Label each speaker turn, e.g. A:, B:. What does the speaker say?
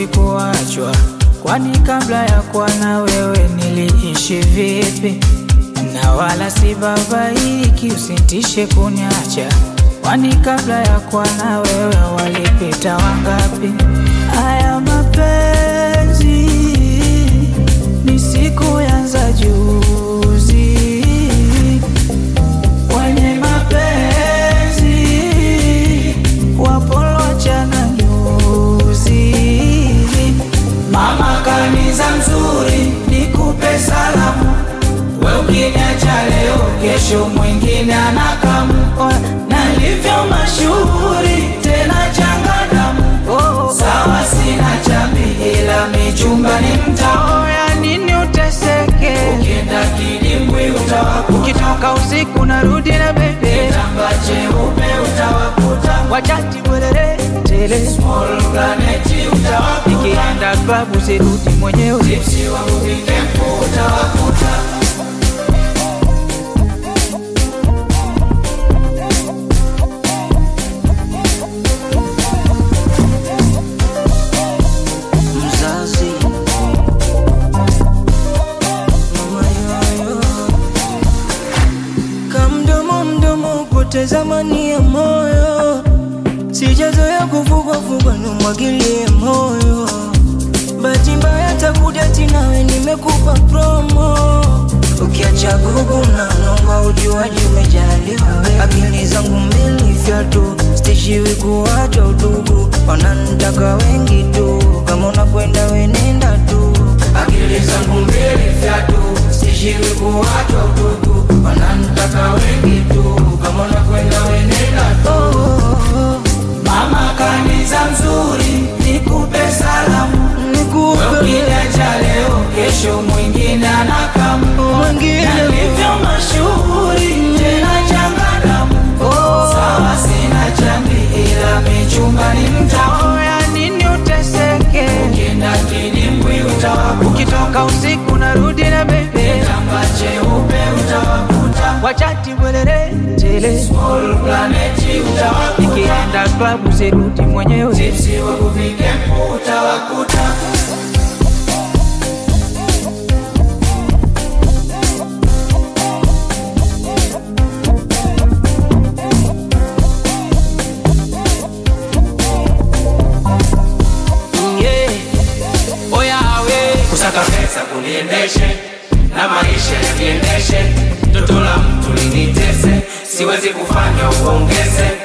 A: kuachwa, kwani kabla ya kuwa na wewe niliishi vipi? Na wala si babaiki, usitishe kuniacha, kwani kabla ya kuwa na wewe walipita wangapi? Haya mapenzi ni siku yanza juzi, wenye mapenzi wapolochana nyuzi. Mama kaniza mzuri, nikupe salamu, we ukiniacha leo, kesho mwingine anakamu, na livyo mashuhuri tena changadamu. Sawa, sina chambi, ila michumba ni mtamu. Ya nini uteseke? Ukienda kidimbwi utawakuta, ukitoka usiku narudi na bebe, kitamba cheupe utawakuta, wachati bwerere tele, small planet utawakuta, nikienda klabu sirudi mwenyewe, tipsi wangu vikempu utawakuta.
B: mzazi mama yoyo kamdomo mdomo poteza mani ya moyo sijazoya kuvugwavugwa numwagilie moyo bahati mbaya takuja tinawe nimekupa promo ukiacha gugu na nomba ujuaji umejaliwa wewe. akili zangu mbili fyatu stishiwi kuwacha udugu wanantaka wengi tu kama unakwenda wenenda tu akili zangu mbili fyatu stishiwi kuwacha udugu wanantaka wengi tu kama unakwenda wenenda tu oh, oh, oh.
A: Mama kaniza mzuri, nikupe salamu,
B: Nikupe
A: ukiniacha leo, kesho mwingine anakamu,
B: Mwingine.
A: na livyo mashuhuri tena changadamu. Sawa, sina chambi, ila michumba ni mtamu. Ya nini uteseke? Ukienda kidimbwi utawakuta, ukitoka usiku narudi na bebe, kitamba cheupe utawakuta, wachati bwerere tele, small planet utawakuta, nikienda klabu sirudi mwenyewe, tipsi wangu vikempu utawakuta.
C: yeah. Oya we kusaka pesa kuniendeshe na maisha yakiendeshe, toto la mtu linitese, siwezi kufanya uongeze